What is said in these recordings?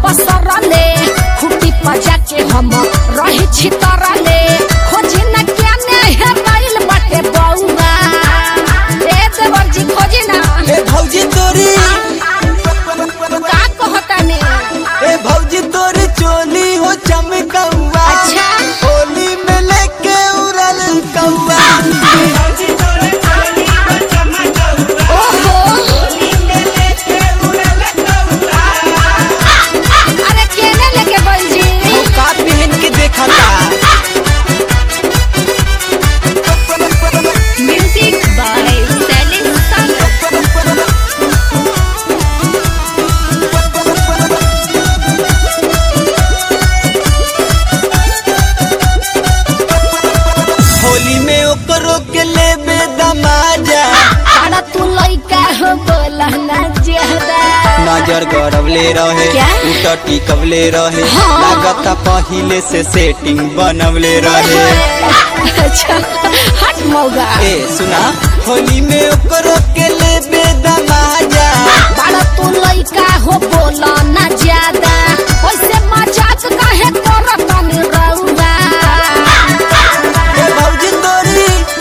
पसरले खुटी पजा के हम रही छितरले खोजी न क्या ने हेराइल बाटे बौआ ए देवर जी खोजी ना ए भौजी तोरी का कहता ने ए भौजी तोरी चोली हो चमकौआ अच्छा। होली में लेके उड़ल कौआ ओहो अरे केने लेके बोल जी वो का पहन के देखा था म्यूजिक बाय सेलिंग सन होली में ओकरो के लेबे दमाजा अरे तू लइका हो बोला ना ज्यादा नजर गड़बले रहे क्या? उतर टिकवले रहे हाँ। लागता पहिले से सेटिंग बनवले रहे अच्छा हट मौगा ए सुना होली में ओकरो के लेबे दमाजा बड़ा तू लइका हो बोला ना ज्यादा ओइसे मजाक काहे करत नी रउआ ए भौजी तोरी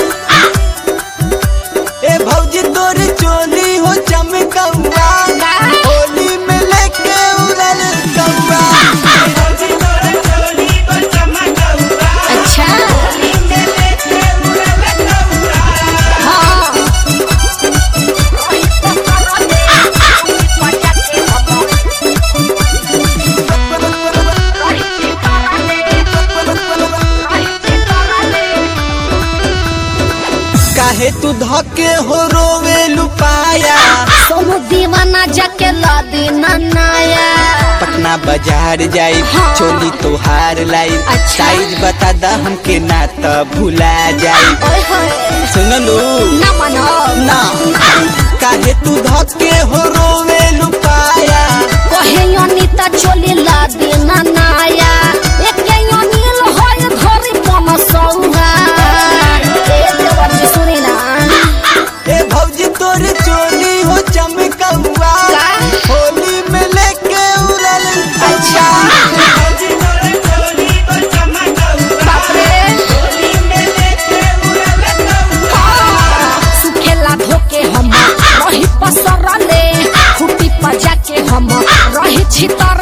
ए भौजी तोरी चोली हो चमकौआ का? होली में लेके उड़ल कौआ अच्छा हाँ काहे तू धके हो रोवे लुपाया सोनू दीवाना जाके ला देना नाया पटना बाजार जाई हाँ। चोली तोहार लाई अच्छा। साइज बता दा हमके ना त भुला जाई ओए होए सुनलू ना मनो ना काहे तू धके हो रोवे लुपाया कहे अनिता चोली ला देना नाया एके अनिल होय घरी पम सौहा ए देवर जी सुनी ना ए भौजी तोरी चोली हो चमकौआ का? होली में लेके उड़ल अच्छा बाप रे हाँ, सुखेला धोके हम रही पसरले खुटी पजा के हम रही छितर